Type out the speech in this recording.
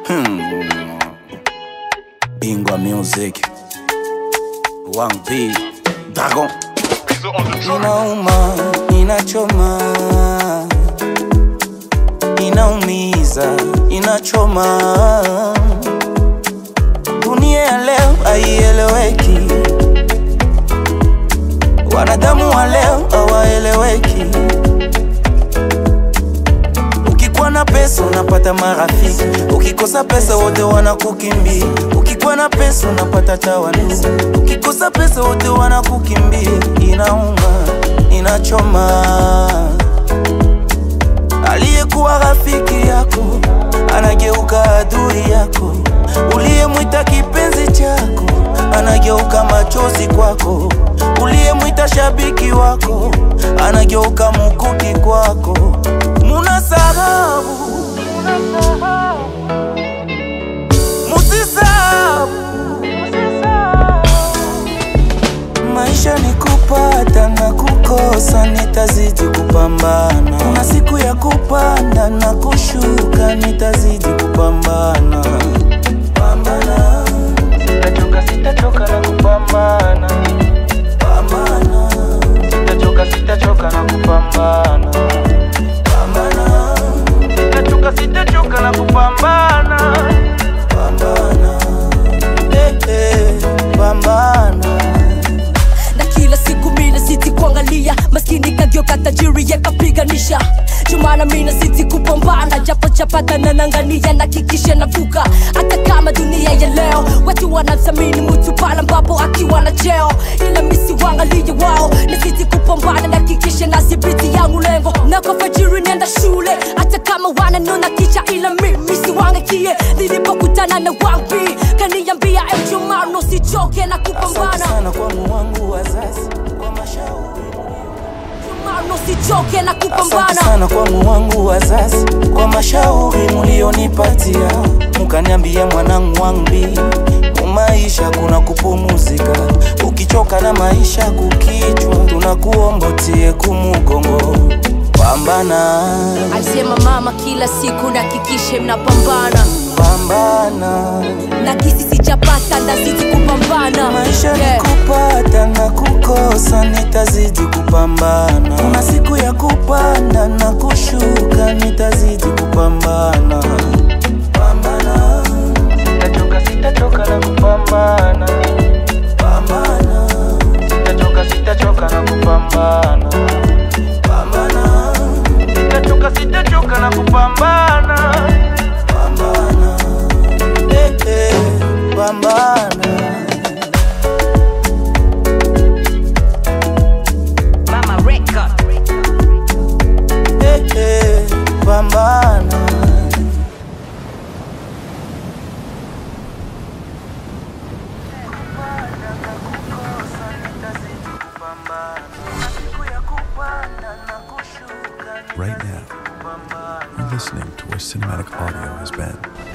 Hmm. Bingwa Music. Wang P. Dragon. Inauma, inachoma, inaumiza, inachoma. Dunia ya leo haieleweki, wanadamu wa leo hawaeleweki. Ukikuwa na pesa unapata marafiki, ukikosa pesa wote wanakukimbia. Ukikuwa na pesa unapata tawanu, ukikosa pesa wote wanakukimbia. Inauma, inachoma. Aliyekuwa rafiki yako anageuka adui yako, uliyemwita kipenzi chako anageuka machozi kwako, uliyemwita shabiki wako anageuka mukuki kwako. Muna sababu, musisabu. Maisha ni kupata na kukosa, nitazidi kupambana. Kuna siku ya kupanda na kushuka, nitazidi kupambana. Pambana, sitachoka, sitachoka na kupambana. Pambana, sitachoka, sitachoka na kupambana. Pambana, sitachoka, sitachoka na kupambana. Pambana, eh, eh, pambana. na kila siku mina siti kuangalia maskini kageuka tajiri yakapiganisha jumana mina siti kupambana japo chapata na nangania na kikisha navuka hata kama dunia ya leo watu wanamthamini mtu pale ambapo akiwa na cheo ila misi wangalie wao na siti kupambana na kikisha na sibiti yangu lengo na kwa fajiri nenda shule hata kama wananona kicha ila mimi siwangakie nilipokutana na wambi kaniambia ejumano sichoke na Asante kupambana sana kwa wangu wazazi kwa mashauri. Mano sichoke na Asante kupambana sana kwa wangu wazazi kwa mashauri mulionipatia, mukaniambia mwanangu wangbi, mumaisha kuna kupumuzika, ukichoka na maisha kukichwa, tunakuombotie kumugongo, pambana, alisema mama kila siku nakikishe mnapambana pambana. na kisi sijapata ndazidi kupambana Maisha Yeah. ni kupata na kukosa, nitazidi kupambana. Kuna siku ya kupanda na kushuka, nitazidi kupambana. Pambana, sitachoka, sitachoka na kupambana. Pambana, sitachoka, sitachoka na kupambana. Pambana, sitachoka, sitachoka na kupambana. Pambana, eh, eh, pambana. Mama Record. Eh, eh, pambana Right now, you're listening to where cinematic audio has been.